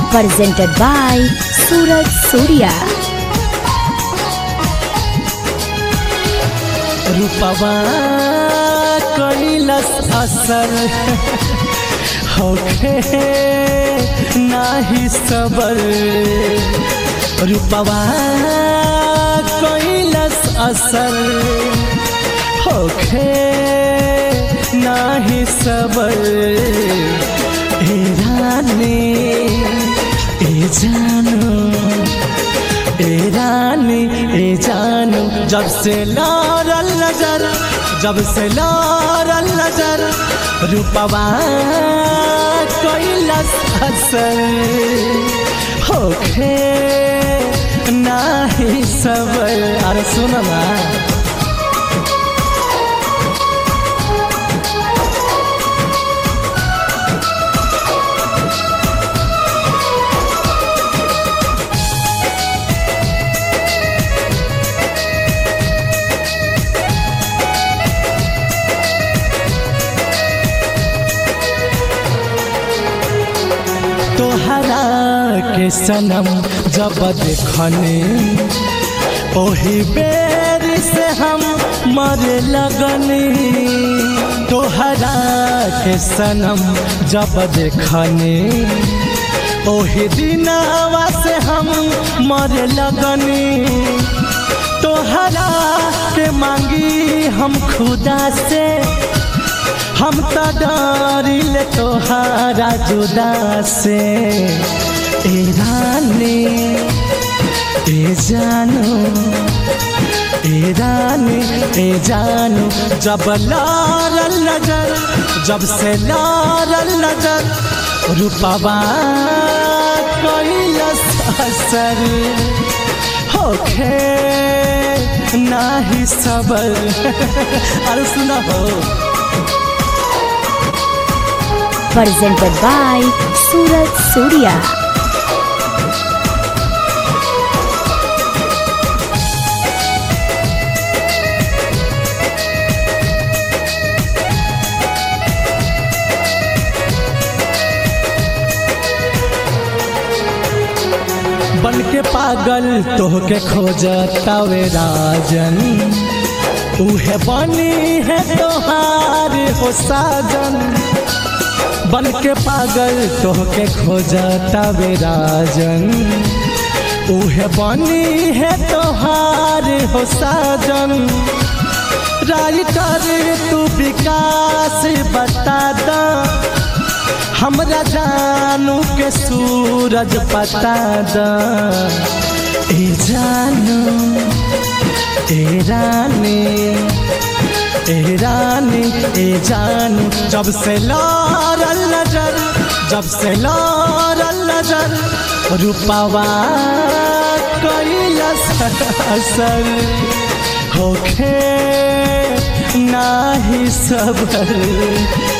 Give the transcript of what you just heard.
presented by Suraj Surya. रूपवा कैलस असर होखे नाही सबर रूपवा कैलस असर होखे नाही सबर ए रानी ए जानो ए रानी ए जानू जब से लारल नजर जब से लारल नजर रूपवा कैलस असर होखे नाही सबर अरे सुन ना तोहरा के सनम जब देखने ओही बेर से हम मरे लगनी तोहरा के सनम जब देखने ओही दिनवा से हम मरे लगनी तोहरा के मांगी हम खुदा से हम तो डरिल तोहारा जुदा से ए रानी ए जानू ए रानी ए जानू जब लारल नजर जब से लारल नजर रूपवा कैलस असर होखे नाही सबर अरे सुना हो Presented by Suraj Surya. बन के पागल तोहके खोजतावे राजन उहे बनी है तोहार हो साजन बन के पागल तोहके खोजतावे राजन उहे बनी है तोहार हो साजन राइटर तू विकास बता दा हमरा जानू के सूरज पता द ए जानू ए रानी ए रानी ए जानू जब से लारल नजर जब से लारल नजर रूपवा कैलस असर होखे नाही सबर